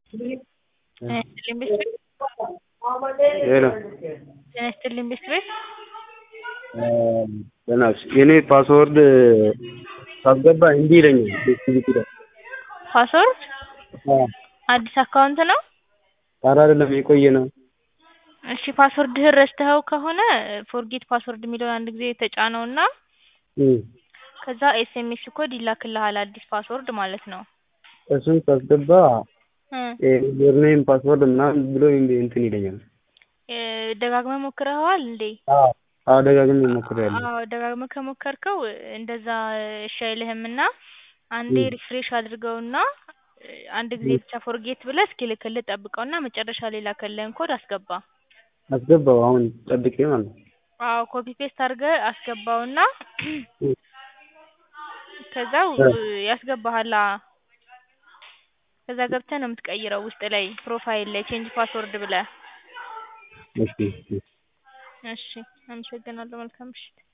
ጤና ይስጥልኝ ቤት ሄሎ ጤና ይስጥልኝ ቤት ቤት በእናትሽ የኔ ፓስወርድ ሳስገባ እምቢ ይለኛል ሴኪሪቲ ላይ ፓስወርድ አዎ አዲስ አካውንት ነው? ኧረ አይደለም የቆየ ነው እሺ ፓስወርድህን ረስተኸው ከሆነ ፎርጌት ፓስወርድ የሚለውን አንድ ጊዜ ተጫነውና እም ከዛ ኤስኤምኤስ ኮድ ይላክልሃል አዲስ ፓስወርድ ማለት ነው። እሱን ሳስገባ እ ዩዘርኔም ፓስወርድ ምናምን ብሎ እንትን ይለኛል። እ ደጋግመህ ሞክረኸዋል እንዴ? አዎ አዎ ደጋግሜ ሞክሬያለሁ። አዎ ደጋግመህ ከሞከርከው እንደዛ እሺ አይልህምና አንዴ ሪፍሬሽ አድርገውና አንድ ጊዜ ብቻ ፎርጌት ብለህ እስኪልክልህ ጠብቀውና መጨረሻ ላይ የላከልህን ኮድ አስገባ። አስገባው አሁን ጠብቄ ማለት ነው። አዎ ኮፒ ፔስት አድርገህ አስገባውና እም ከዛው ያስገባሃል አ ከዛ ገብተህ ነው የምትቀይረው ውስጥ ላይ ፕሮፋይል ላይ ቼንጅ ፓስወርድ ብለህ። እሺ እሺ እሺ አመሰግናለሁ መልካም ምሽት።